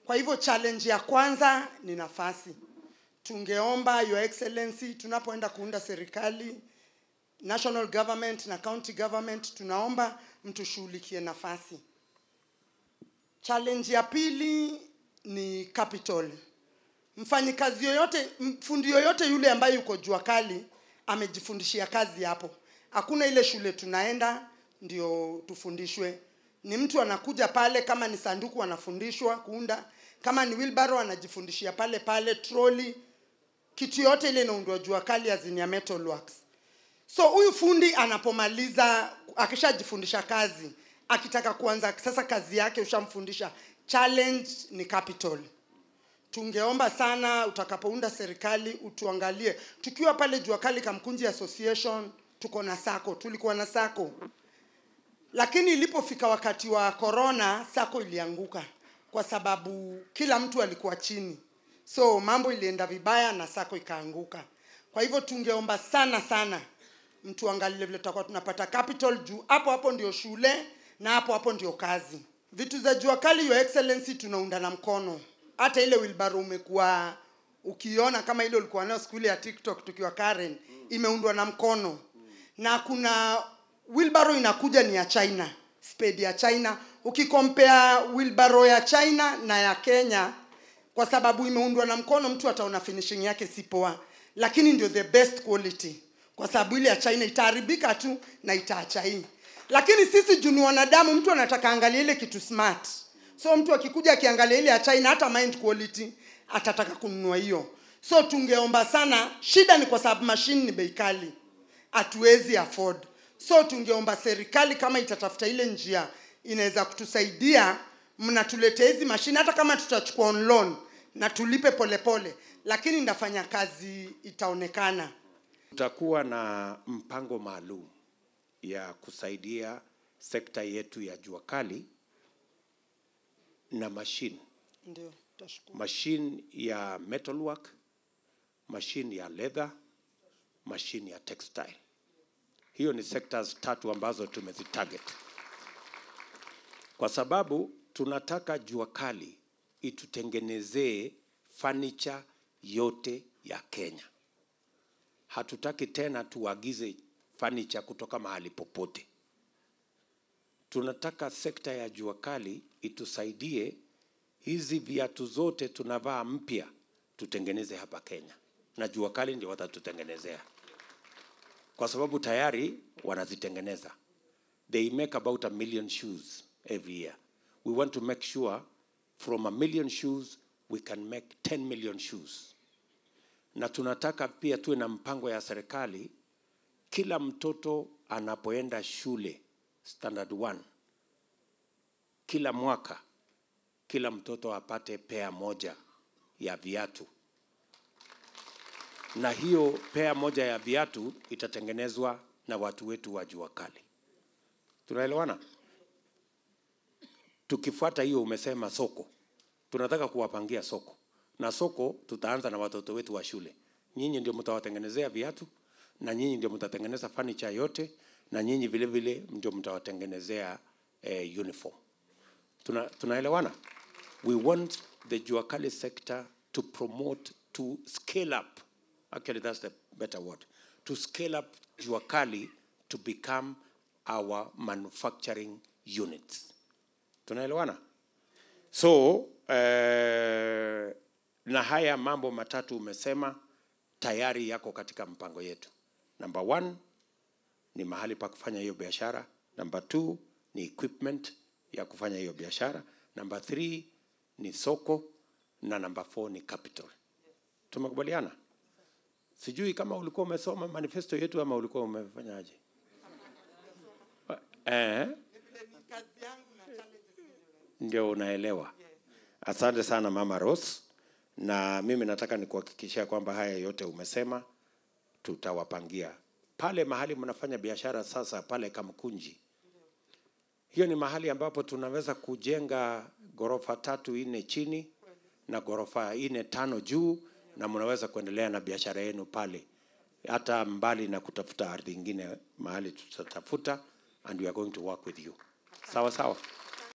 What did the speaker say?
Kwa hivyo challenge ya kwanza ni nafasi. Tungeomba Your Excellency, tunapoenda kuunda serikali national government na county government, tunaomba mtushughulikie nafasi. Challenge ya pili ni capital. Mfanyikazi yoyote, fundi yoyote yule ambaye yuko jua kali amejifundishia kazi hapo. Hakuna ile shule tunaenda ndio tufundishwe. Ni mtu anakuja pale, kama ni sanduku anafundishwa kuunda, kama ni wheelbarrow anajifundishia pale pale, trolley, kitu yote ile inaundwa jua kali azini ya metal works. So huyu fundi anapomaliza, akishajifundisha kazi, akitaka kuanza sasa kazi yake, ushamfundisha. Challenge ni capital. Tungeomba sana utakapounda serikali utuangalie. Tukiwa pale jua kali Kamkunji Association, tuko na sako, tulikuwa na sako, lakini ilipofika wakati wa corona, sako ilianguka kwa sababu kila mtu alikuwa chini, so mambo ilienda vibaya na sako ikaanguka. Kwa hivyo tungeomba sana sana mtu angalie vile tutakuwa tunapata capital juu hapo hapo ndio shule na hapo hapo ndio kazi. Vitu za jua kali, Your Excellency, tunaunda na mkono. Hata ile wheelbarrow umekuwa ukiona kama ile ulikuwa nayo siku ile ya TikTok tukiwa Karen, imeundwa na mkono na kuna wheelbarrow inakuja ni ya China, spade ya China. Ukikompea wheelbarrow ya China na ya Kenya, kwa sababu imeundwa na mkono, mtu ataona finishing yake si poa, lakini ndio the best quality, kwa sababu ile ya China itaharibika tu na itaacha hii. Lakini sisi juu ni wanadamu, mtu anataka angalia ile kitu smart, so mtu akikuja akiangalia ile ya China, hata mind quality atataka kununua hiyo. So tungeomba sana, shida ni kwa sababu mashine ni bei kali, hatuwezi afford. So tungeomba serikali kama itatafuta ile njia inaweza kutusaidia, mnatuletea hizi mashine, hata kama tutachukua on loan na tulipe polepole pole, lakini ndafanya kazi itaonekana. Tutakuwa na mpango maalum ya kusaidia sekta yetu ya jua kali na machine Ndio, tashukuru. machine ya metalwork, machine ya leather, machine ya textile. Hiyo ni sectors tatu ambazo tumezitarget kwa sababu tunataka jua kali itutengenezee furniture yote ya Kenya. Hatutaki tena tuagize furniture kutoka mahali popote. Tunataka sekta ya jua kali itusaidie hizi viatu zote tunavaa mpya tutengeneze hapa Kenya, na jua kali ndio watatutengenezea, kwa sababu tayari wanazitengeneza. They make about a million shoes every year. We want to make sure from a million shoes we can make 10 million shoes, na tunataka pia tuwe na mpango ya serikali, kila mtoto anapoenda shule standard 1 kila mwaka kila mtoto apate pea moja ya viatu, na hiyo pea moja ya viatu itatengenezwa na watu wetu wa jua kali. Tunaelewana? Tukifuata hiyo, umesema soko, tunataka kuwapangia soko, na soko tutaanza na watoto wetu wa shule. Nyinyi ndio mtawatengenezea viatu, na nyinyi ndio mtatengeneza furniture yote, na nyinyi vile vile ndio mtawatengenezea eh, uniform. Tuna, tunaelewana? We want the Juakali sector to promote, to scale up. Actually, that's the better word. To scale up Juakali to become our manufacturing units. Tunaelewana? So, eh, na haya mambo matatu umesema tayari yako katika mpango yetu. Number one, ni mahali pa kufanya hiyo biashara. Number two, ni equipment ya kufanya hiyo biashara. Number three ni soko na number four ni capital. Tumekubaliana? Sijui kama ulikuwa umesoma manifesto yetu ama ulikuwa umefanyaje? Eh, ndio unaelewa. Asante sana Mama Rose, na mimi nataka nikuhakikishia kwamba haya yote umesema tutawapangia pale mahali mnafanya biashara sasa pale Kamkunji. Hiyo ni mahali ambapo tunaweza kujenga ghorofa tatu nne chini na ghorofa nne tano juu, na mnaweza kuendelea na biashara yenu pale, hata mbali na kutafuta ardhi ingine mahali tutatafuta, and we are going to work with you. Sawa sawa.